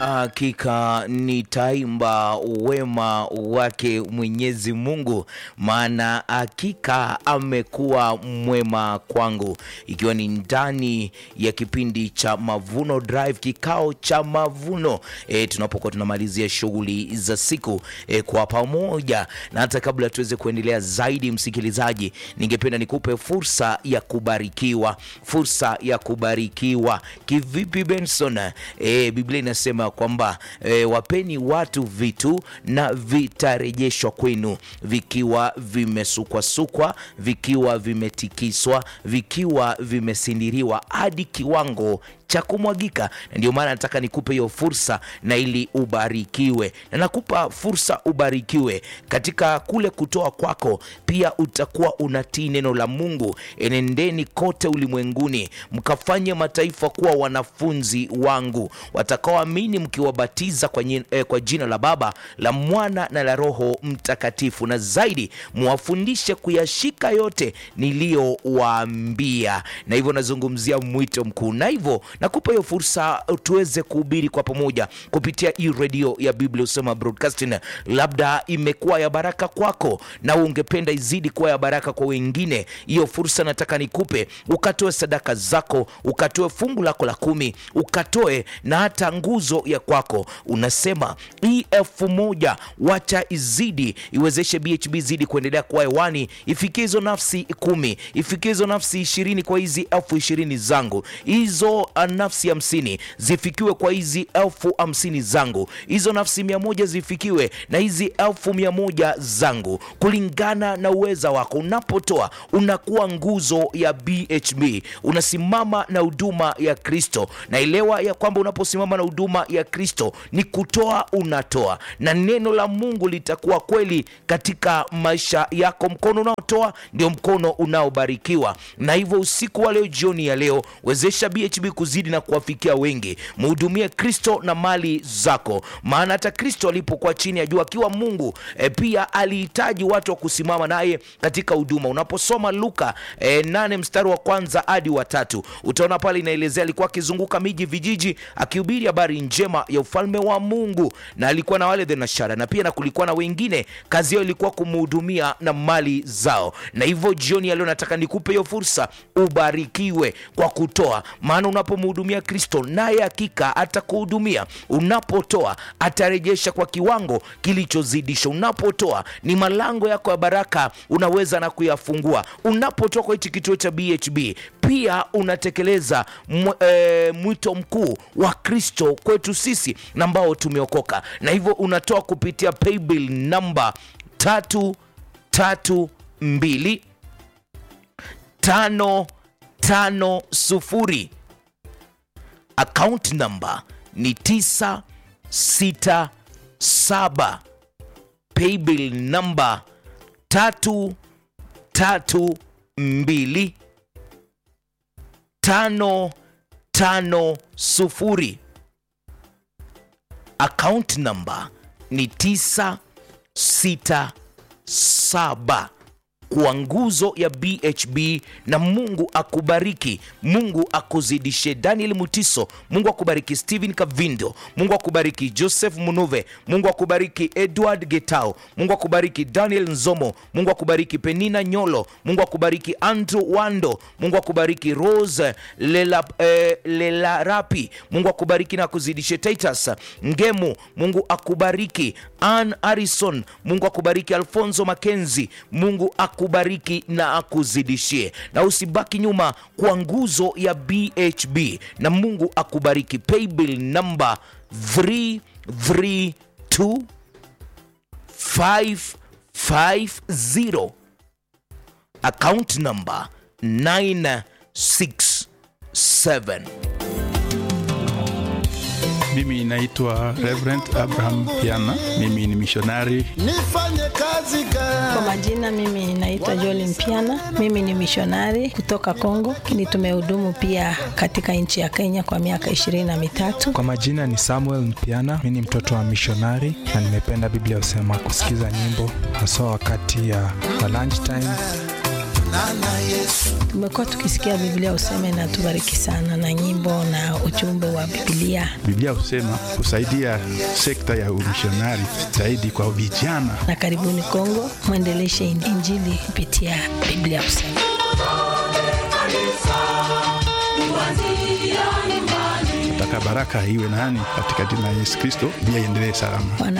Hakika nitaimba wema wake Mwenyezi Mungu, maana hakika amekuwa mwema kwangu, ikiwa ni ndani ya kipindi cha Mavuno Drive, kikao cha mavuno e, tunapokuwa tunamalizia shughuli za siku e, kwa pamoja. Na hata kabla tuweze kuendelea zaidi, msikilizaji, ningependa nikupe fursa ya kubarikiwa, fursa ya kubarikiwa. Kivipi Benson? E, Biblia inasema kwamba e, wapeni watu vitu na vitarejeshwa kwenu, vikiwa vimesukwasukwa, vikiwa vimetikiswa, vikiwa vimesindiriwa hadi kiwango cha kumwagika. Na ndio maana nataka nikupe hiyo fursa na ili ubarikiwe, na nakupa fursa ubarikiwe katika kule kutoa kwako. Pia utakuwa unatii neno la Mungu. Enendeni kote ulimwenguni mkafanye mataifa kuwa wanafunzi wangu, watakaoamini mkiwabatiza kwa, nyi- eh, kwa jina la Baba la Mwana na la Roho Mtakatifu, na zaidi muwafundishe kuyashika yote niliyowaambia. Na hivyo nazungumzia mwito mkuu, na hivyo nakupa hiyo fursa tuweze kuhubiri kwa pamoja kupitia hii redio ya Biblia Usema Broadcasting. Labda imekuwa ya baraka kwako na ungependa izidi kuwa ya baraka kwa wengine, hiyo fursa nataka nikupe, ukatoe sadaka zako, ukatoe fungu lako la kumi, ukatoe na hata nguzo ya kwako. Unasema hii elfu moja wacha izidi, iwezeshe BHB zidi kuendelea kuwa hewani, ifikie hizo nafsi kumi, ifikie hizo nafsi ishirini kwa hizi elfu ishirini zangu, hizo uh, nafsi hamsini zifikiwe kwa hizi elfu hamsini zangu, hizo nafsi mia moja zifikiwe na hizi elfu mia moja zangu, kulingana na uweza wako. Unapotoa unakuwa nguzo ya BHB, unasimama na huduma ya Kristo. Naelewa ya kwamba unaposimama na huduma ya Kristo ni kutoa, unatoa na neno la Mungu litakuwa kweli katika maisha yako. Mkono unaotoa ndio mkono unaobarikiwa, na hivyo usiku wa leo, jioni ya leo, wezesha BHB kuzidi na kuwafikia wengi. Mhudumie Kristo na mali zako, maana hata Kristo alipokuwa chini ya jua akiwa Mungu e, pia alihitaji watu wa kusimama naye katika huduma. Unaposoma Luka e, nane mstari wa kwanza hadi wa tatu utaona pale inaelezea alikuwa akizunguka miji vijiji, akihubiri habari njema ya ufalme wa Mungu, na alikuwa na wale thenashara, na pia na kulikuwa na wengine kazi yao ilikuwa kumhudumia na mali zao. Na hivyo jioni ya leo nataka nikupe hiyo fursa, ubarikiwe kwa kutoa, maana unapomhudumia Kristo naye hakika atakuhudumia. Unapotoa atarejesha kwa kiwango kilichozidisha. Unapotoa ni malango yako ya baraka unaweza na kuyafungua. Unapotoa kwa hichi kituo cha BHB pia unatekeleza mw, e, mwito mkuu wa Kristo kwetu sisi na ambao tumeokoka, na hivyo unatoa kupitia paybill namba tatu tatu mbili tano tano sufuri account number ni 967 paybill number tatu tatu mbili tano tano sufuri account number ni 967 kwa nguzo ya BHB na Mungu akubariki, Mungu akuzidishe. Daniel Mutiso, Mungu akubariki. Steven Kavindo, Mungu akubariki. Joseph Munuve, Mungu akubariki. Edward Getao, Mungu akubariki. Daniel Nzomo, Mungu akubariki. Penina Nyolo, Mungu akubariki. Andrew Wando, Mungu akubariki. Rose Lela, eh, Lelarapi, Mungu akubariki na akuzidishe. Titus Ngemu, Mungu akubariki. Ann Harrison, Mungu akubariki. Alfonso Makenzi, Mungu akubariki na akuzidishie, na usibaki nyuma kwa nguzo ya BHB, na Mungu akubariki. Paybill number 332 550 account number 967 Mimi naitwa Reverend Abraham Piana. Mimi ni mishonari. nifanye kazi Kwa gani? majina mimi naitwa Jolin Mpiana, mimi ni mishonari kutoka Kongo, lakini tumehudumu pia katika nchi ya Kenya kwa miaka ishirini na mitatu. Kwa majina ni Samuel Mpiana, mi ni mtoto wa mishonari na nimependa Biblia husema kusikiza nyimbo haswa wakati ya wa lunch time. Tumekuwa tukisikia Biblia useme na tubariki sana na nyimbo na ujumbe wa Biblia, Biblia husema kusaidia sekta ya umishonari zaidi kwa vijana. na karibuni Kongo mwendeleshe Injili kupitia Biblia useme. Nataka baraka iwe nani katika jina la Yesu Kristo, Biblia iendelee salama. Bwana